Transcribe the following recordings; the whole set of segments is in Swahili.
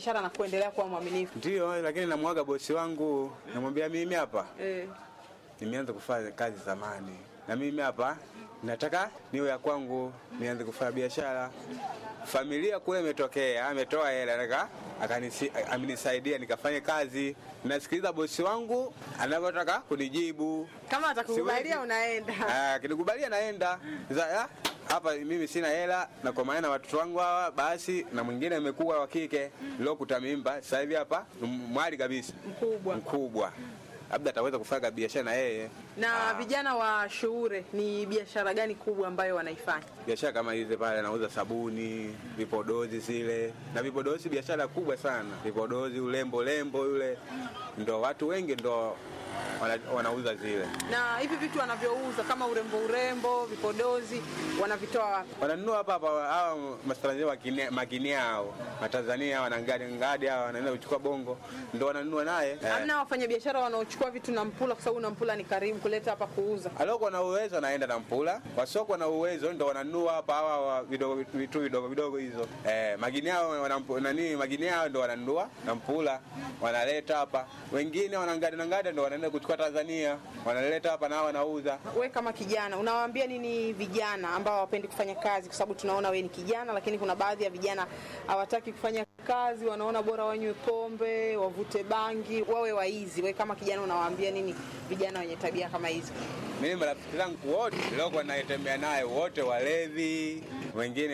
biashara na kuendelea kuwa mwaminifu. Ndio, lakini namwaga bosi wangu, namwambia mimi hapa Eh, nimeanza kufanya kazi zamani, na mimi hapa nataka niwe ya kwangu, nianze kufanya biashara. Familia kule imetokea, ametoa hela nika akanisi- amenisaidia nikafanye kazi. Nasikiliza bosi wangu anavyotaka kunijibu. kama atakukubalia Siwezi. unaenda. Ah, kinikubalia naenda Sasa, ah, hapa mimi sina hela na kwa maana watoto wangu hawa basi, na mwingine amekuwa wa kike lokuta mimba, sasa hivi hapa ni mwali kabisa Mkubwa. mkubwa, labda ataweza kufanya biashara na yeye Na vijana wa Shuure ni biashara gani kubwa ambayo wanaifanya? biashara kama hizi pale, anauza sabuni, vipodozi zile na vipodozi, biashara kubwa sana. Vipodozi, ulembo lembo yule, ndo watu wengi ndo wana, wanauza zile, Na hivi vitu wanavyouza kama urembo urembo, vipodozi wanavitoa wapi? wananunua hapa hapa. Hawa matanzania makini hao matanzania wanangadi ngadi hao wanaenda kuchukua bongo, ndo wananunua naye eh. Hamna wafanyabiashara wanaochukua vitu na Mpula kwa sababu na Mpula ni karibu kuleta hapa kuuza. Aliokuwa na uwezo anaenda na mpula, wasiokuwa na uwezo ndo wananunua hapa hawa wa vidogo vitu vidogo vidogo hizo. Eh, magini hao wanampu- nani magini hao ndo wananunua na mpula wanaleta hapa. Wengine wanangada na ngada ndo wanaenda kuchukua Tanzania, wanaleta hapa na wanauza. We kama kijana unawaambia nini vijana ambao hawapendi kufanya kazi? Kwa sababu tunaona we ni kijana, lakini kuna baadhi ya vijana hawataki kufanya kazi, wanaona bora wanywe pombe, wavute bangi, wawe waizi. We kama kijana unawaambia nini vijana wenye tabia kama hizi? Mimi marafiki zangu wote niliokuwa naitembea naye wote walevi, wengine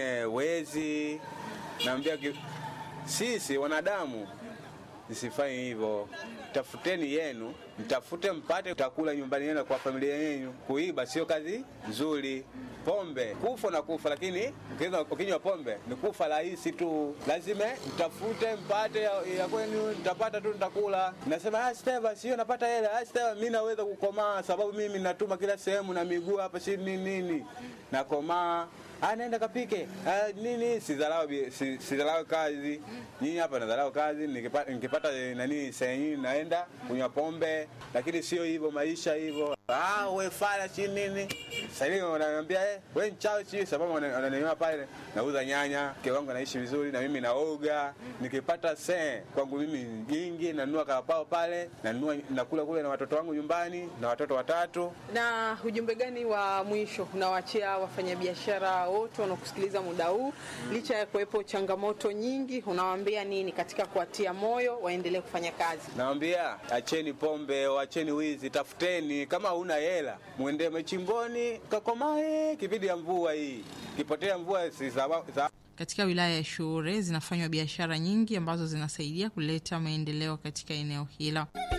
wezi. Naambia ki- sisi wanadamu msifanye hivyo, tafuteni yenu, mtafute mpate utakula nyumbani yenu kwa familia yenu. Kuiba sio kazi nzuri. Pombe kufa na kufa, lakini ukinywa- ukinywa pombe ni kufa rahisi tu. Lazima mtafute mpate ya, ya kwenu, mtapata tu, nitakula. Nasema ah, Steva, sio napata hela. Ah, Steva, mimi naweza kukomaa sababu mimi natuma kila sehemu na miguu hapa, si nini nini, nakomaa Ah, naenda kapike ah, nini sidharau bi- si- sidharau kazi nyinyi hapa nadharau kazi nikipata, nikipata eh, nani sehemu naenda kunywa pombe lakini sio hivyo maisha hivyo ah, we fala si nini sasa hivi wananiambia eh, we mchawi si sababu wana- wananiona pale nauza nyanya mke wangu anaishi vizuri na mimi naoga nikipata se kwangu mimi jingi nanunua karapao pale nanunua nakula kule na watoto wangu nyumbani na watoto watatu Na ujumbe gani wa mwisho unawaachia wafanyabiashara wote wanaokusikiliza muda huu, licha ya kuwepo changamoto nyingi, unawaambia nini katika kuwatia moyo waendelee kufanya kazi? Nawambia acheni pombe, acheni wizi, tafuteni. Kama huna hela, mwende machimboni kakomae. Kipindi ya mvua hii, kipotea mvua si sababu sa Katika wilaya ya Shuure zinafanywa biashara nyingi ambazo zinasaidia kuleta maendeleo katika eneo hilo.